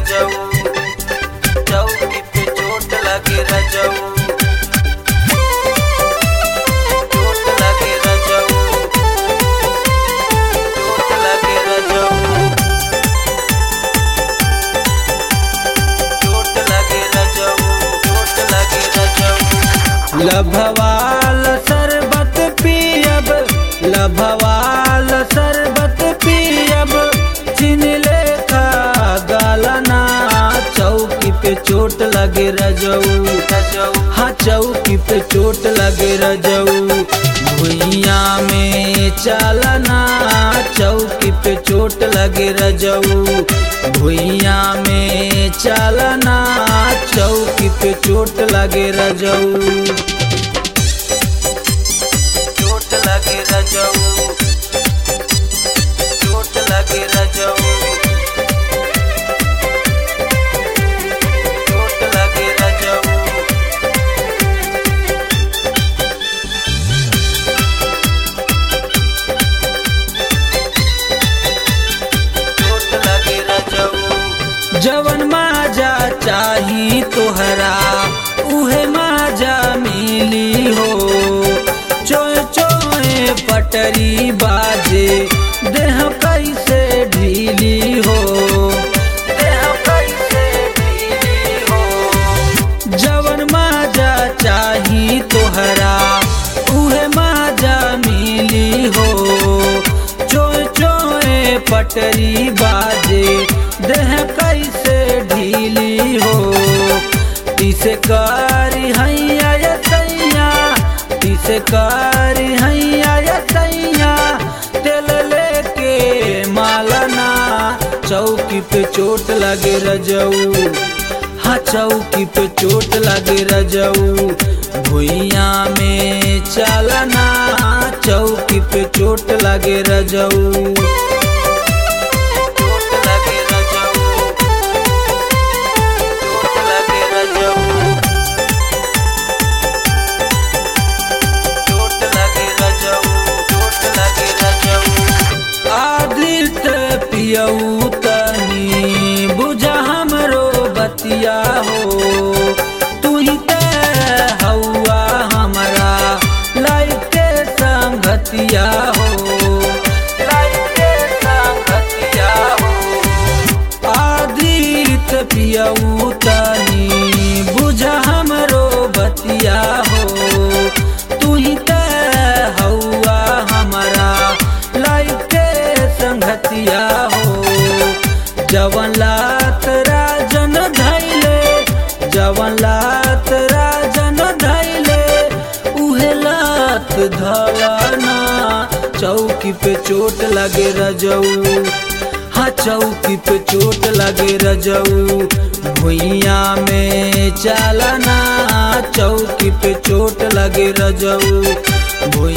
रजऊ चौकी पे चोट लगे रजऊ चोट लगे रजऊ चोट लगे रजऊ चोट लगे रजऊ चोट लगे रजऊ लभवाल शरबत पियब लभवाल शरबत पियब चिन लेखा गालना चौकी पे चोट लगे रजऊ हाँ चौकी पे चोट लगे रजऊ भुइया में चालना चौकी पे चोट लगे रजऊ भुइया में चालना चौकी पे चोट लगे रजऊ चोट लगे रजऊ चोट लगे रजऊ चोट लगे रजऊ चोट लगे रजऊ जवन माजा चाही तोहरा उहे माजा मिली हो चोय चोय पटरी बाजे देह कैसे ढीली हो देह कैसे ढीली हो जवन माजा चाही तोहरा उहे माजा मिली हो चोय चोय पटरी बाजे देह कैसे ढीली हो तिसे कारी हैया या सैया तिसे कारी हैया या सैया तेल लेके मालना चौकी पे चोट लगे रजऊ हाँ चौकी पे चोट लगे रजऊ भुइया में चालना चौकी पे चोट लगे रजऊ चोट लगे रजऊ चोट लगे रजऊ चोट लगे रजऊ चोट लगे रजऊ आदित पियऊ तनी बुझा हमरो बतिया हो तू ही ते हौआ हमरा लाइफ के संगतिया हो लाइफ के संगतिया हो आदित पियऊ तनी बुझा हमरो बतिया हो तू ही ते हौआ हमारा लाइफ के संगतिया हो जवन लात राजन धैले जवन लात राजन धैले उहे लात धलना चौकी पे चोट लगे रजऊ हाँ चौकी पे चोट लगे रजऊ भुइया में चालना चौकी पे चोट लगे रजऊ भुइया